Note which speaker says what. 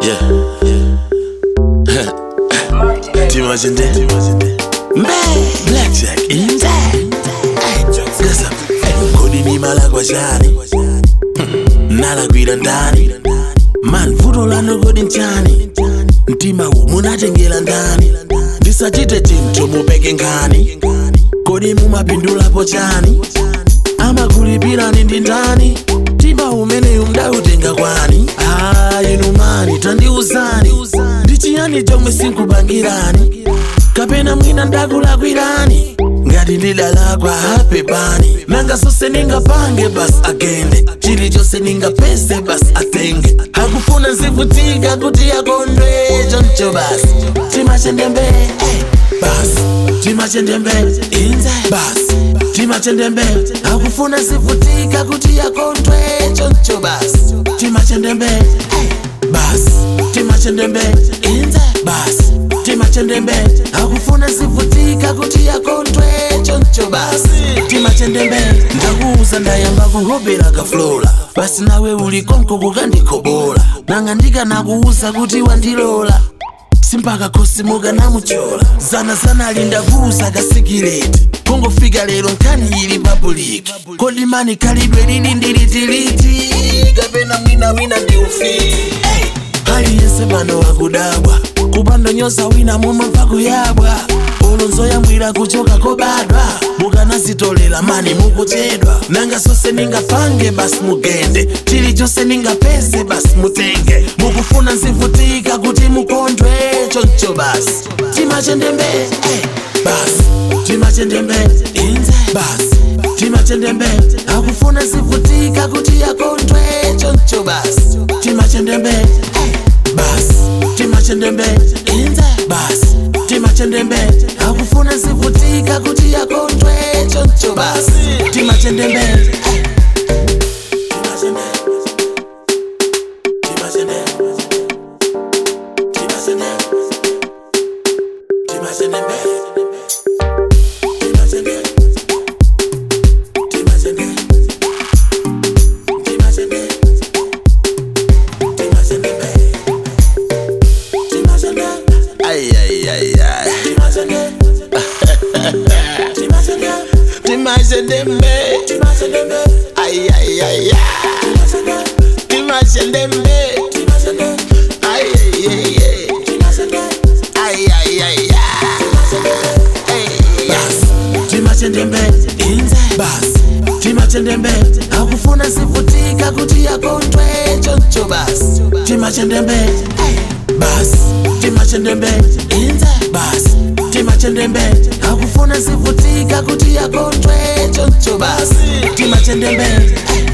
Speaker 1: Yeah. Timajende. Mbe. Blackjack. Inze. Hey, Gasa. Hey, Kodi ni mala kwa shani. Nalagwira ndani. Man, vuto lano kodi nchani. Mtima huu munatengera ndani. Ndisachite chinthu mupeke ngani. Kodi mumapindulapo chani. amakulipirani ndi ndani mtima umeneyu mdautenga kwani ah, inu mani tandiuzani ndi chiyani chomwe sinkupangirani kapena mwina ndakulakwirani ngati ndidalakwa hapepani nanga zonse ningapange basi agende chilichonse ningapese basi atenge akufuna nzivutika kuti akondwe choncho basi timachendembe eh, basi timachendembe inze basi timachendembe akufuna zivutika kuti akondwe choncho basi timachendembe eh, basi timachendembe inze basi timachendembe akufuna zivutika kuti akondwe choncho basi timachendembe ndakuuza ndayamba kuhobera kaflola basi nawe uli konko kukandikobola nanga ndikanakuuza kuti wandilola simpaka khosi mukanamuchola zana zana alindakuuza kasikileti kungofika lero nkhani ili papuliki kodi mani khalidwe lili ndilitiliti kapena mwina wina ndi ufiti hey. aliyense pano akudabwa kupanda nyoza wina mumamva kuyabwa ulonzo yambwira kuchoka kobadwa mukanazitolera mani mukuchedwa nanga zonse ningapange basi mugende chilichonse ningapeze basi mutenge mukufuna nzivutika kuti mukondwe choncho basi timachendembe eh, basi timachendembe inze basi timachendembe akufuna zivutika kuti akondwe choncho basi timachendembe eh, basi timachendembe inze basi timachendembe akufuna zivutika kuti akondwe choncho basi timachendembe eh. Timachendembe. Timachendembe. Timachendembe. Timachendembe. Timachendembe. Timachendembe. Timachendembe. Timachendembe. Timachendembe. Ay, ay, ay, ay. Timachendembe. Ay, ay, ay, ay. Timachendembe. Ay, ay, ay, ay. Ay, ay, ay, ay. Hey, yes. timachendembe inze basi timachendembe akufuna zivutika kuti akondwe choncho basi timachendembe eh, basi timachendembe inze basi timachendembe akufuna zivutika kuti akondwe choncho basi timachendembe eh,